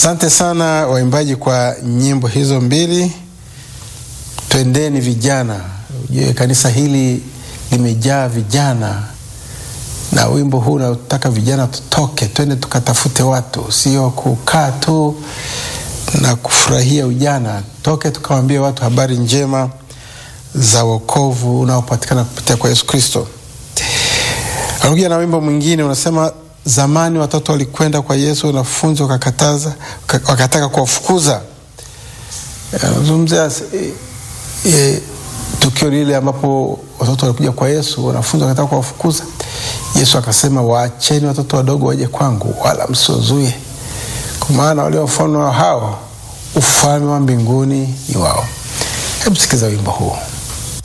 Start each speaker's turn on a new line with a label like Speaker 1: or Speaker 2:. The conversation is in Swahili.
Speaker 1: Asante sana waimbaji kwa nyimbo hizo mbili. Twendeni vijana. Ujue kanisa hili limejaa vijana, na wimbo huu unataka vijana tutoke, twende tukatafute watu, sio kukaa tu na kufurahia ujana. Toke tukawambie watu habari njema za wokovu unaopatikana kupitia kwa Yesu Kristo. Anakuja na wimbo mwingine unasema, zamani watoto walikwenda kwa Yesu, wanafunzi wakakataza, wakataka kuwafukuza. Anazungumzia e, e, tukio lile ambapo watoto walikuja kwa Yesu, wanafunzi wakataka kuwafukuza. Yesu akasema, waacheni watoto wadogo waje kwangu, wala msiwazuie, kwa maana walio mfano hao ufalme wa mbinguni ni wao. Hebu sikiza wimbo huu.